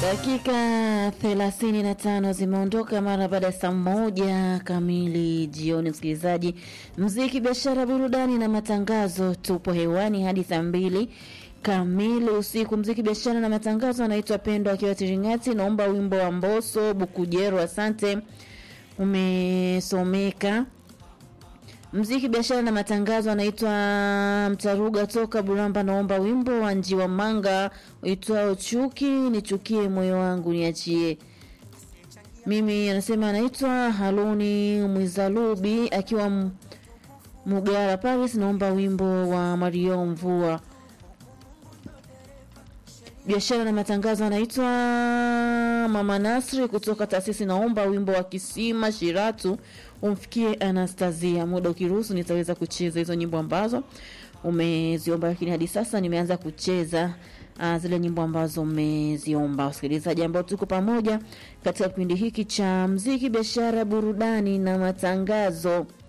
Dakika thelathini na tano zimeondoka mara baada ya saa moja kamili jioni. Msikilizaji, mziki, biashara, burudani na matangazo, tupo hewani hadi saa mbili kamili usiku. Mziki, biashara na matangazo, anaitwa Pendo akiwa Tiringati. Naomba wimbo wa Mboso Bukujero. Asante, umesomeka. Mziki biashara na matangazo anaitwa Mtaruga toka Buramba, naomba wimbo wa Njiwa Manga uitwao Chuki, nichukie moyo wangu niachie. Mimi anasema anaitwa Haluni Mwizalubi akiwa M- Mugara Paris, naomba wimbo wa Mario Mvua. Biashara na matangazo anaitwa Mama Nasri kutoka taasisi, naomba wimbo wa Kisima Shiratu umfikie Anastasia. Muda ukiruhusu, nitaweza kucheza hizo nyimbo ambazo umeziomba, lakini hadi sasa nimeanza kucheza uh, zile nyimbo ambazo umeziomba. Wasikilizaji ambao tuko pamoja katika kipindi hiki cha mziki, biashara, burudani na matangazo.